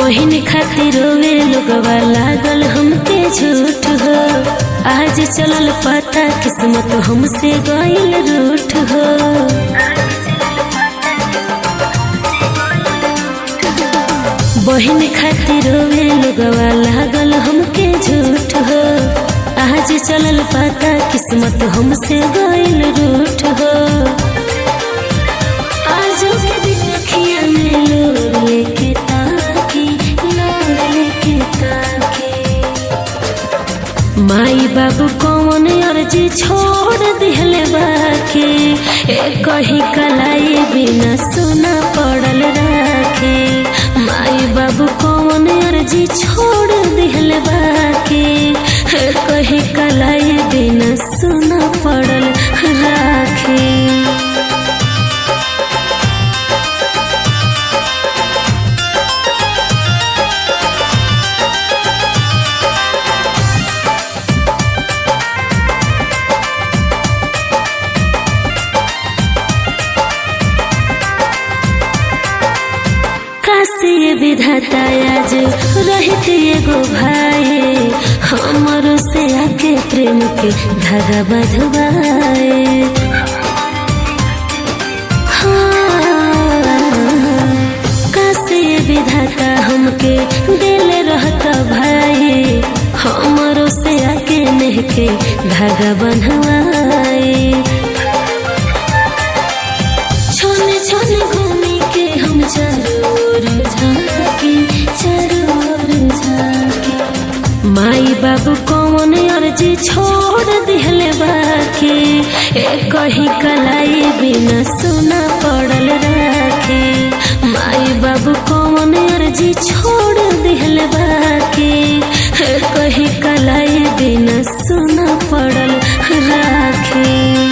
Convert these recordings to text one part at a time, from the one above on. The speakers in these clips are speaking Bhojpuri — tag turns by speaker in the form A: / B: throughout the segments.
A: बहिन खातिर रोवे लोगवा लागल हमके झूठ हो आज चलल पता किस्मत हमसे गइल रूठ हो बहिन खातिर रोवे लोगवा लागल हमके झूठ हो आज चलल पता किस्मत हमसे गइल रूठ हो आज के दिन अखिया में लोर लेके ताकी लोर लेके ताकी माई बाबू कौन अर्जी छोड़ दिहले बाकी ए कही कलाई बिना सुना पड़ल राखे माई बाबू कौन अर्जी छोड़ दिहले बाकी ए कही कलाई बिना सुना पड़ल राखे काशी विधाता आज रहित एगो भाई हमरो से आके प्रेम के धागा बधवाए काशी विधाता हमके दिल रहता भाई हमरो से आके नेह के धागा बंधवाए छोने छोने घूमी के हम चरोर झाके चरोर झाके माई बाबू कौन अर्जी छोड़ दिहले बाकी ए कही कलाई बिना सुना पड़ल राखे माई बाबू कौन अर्जी छोड़ दिहले बाकी ए कही कलाई बिना सुना पड़ल राखे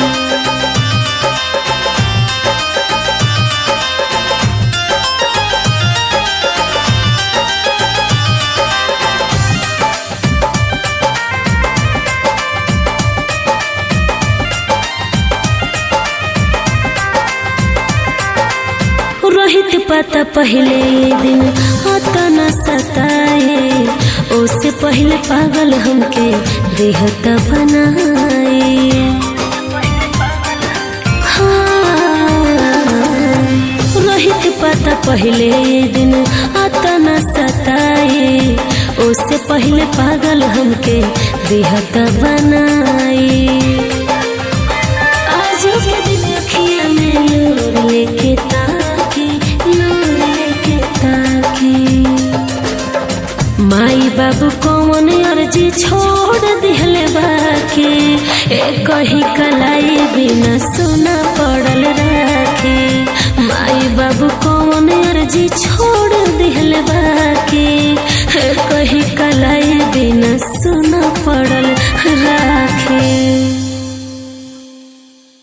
A: रोहित पता पहले दिन आता न सताए उससे पहले पागल हमके देहता बनाए हाँ, रोहित पता पहले दिन आता न सताए उससे पहले पागल हमके देहता बनाए आज के दिन अखिया में लोर लेके ताकी लोर लेके ताकी माई बाबू कौन अर्जी छोड़ दिहले बाकी ए कही कलाई बिना सुना पड़ल राखे माई बाबू कौन अर्जी छोड़ दिहले बाकी ए कही कलाई बिना सुना पड़ल राखे